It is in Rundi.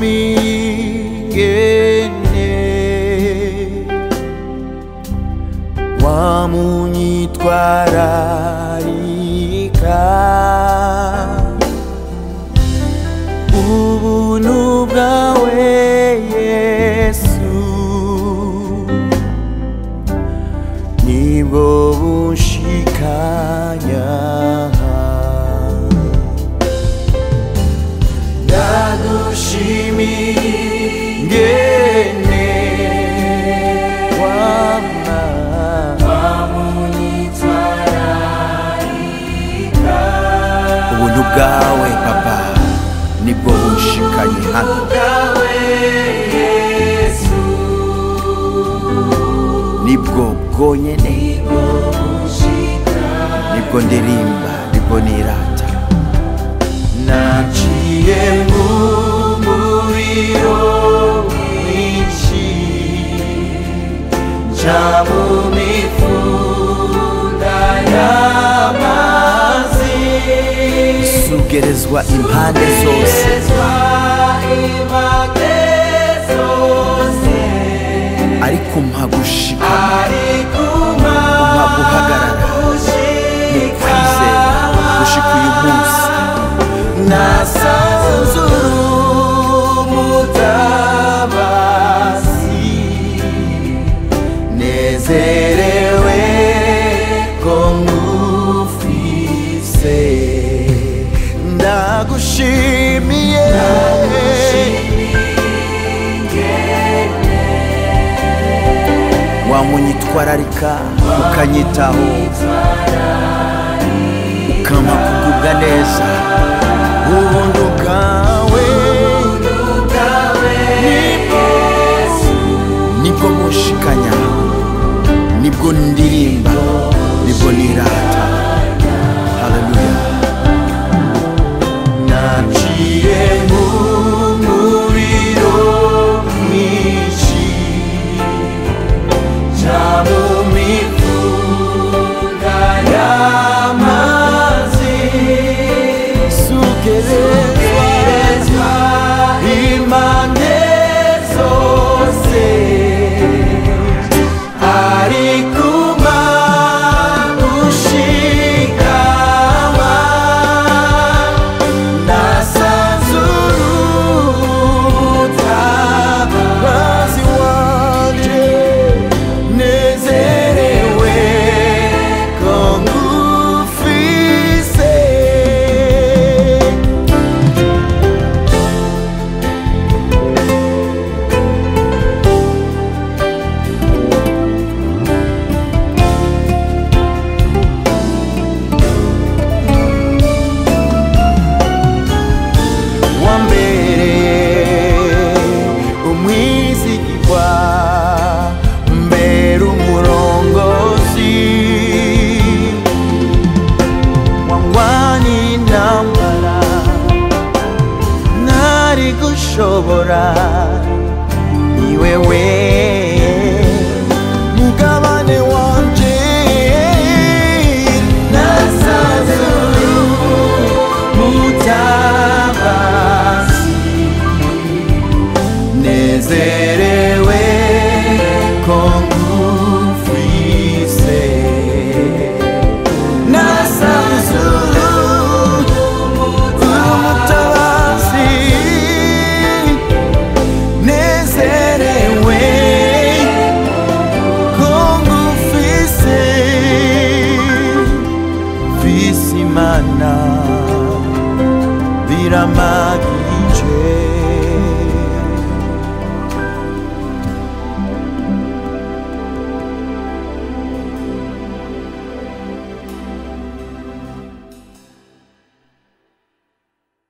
ndagushimingene wamunyitwararika ubuntu bwawe yesu nibwo bunshikanya ndagushimingene wama ubuntu bwawe papa nibwo bunshikanye hano nibwo bwonyene nibwo ndirimba nibwo nirata naciye mu muriro mwinshi nca mu mifunda y'amazi sugerezwa impande zose ariko mpa gushikama umpa guhagarara mu kwizera gushika uyu munsi nasanze umutabazi nezerewe ko ngufise ndagushimiye wamunyitwararika ukanyitaho ukampa kugubwa neza ubuntu bwawe nibwo nibwo mushikanya nibwo ndirimba nibwo nirata haleluya naciye mu muriro mwinshi nca mu mifunda y'amazi sugerezwa impande zose arikuma gushikama nasanzuruta wanje nezerewe ko ngufise wambere umwizigirwa mbere umurongozi wangwani intambara ntari gushobora ni wewe mugabane wanje nasanzuru mutabazi nezere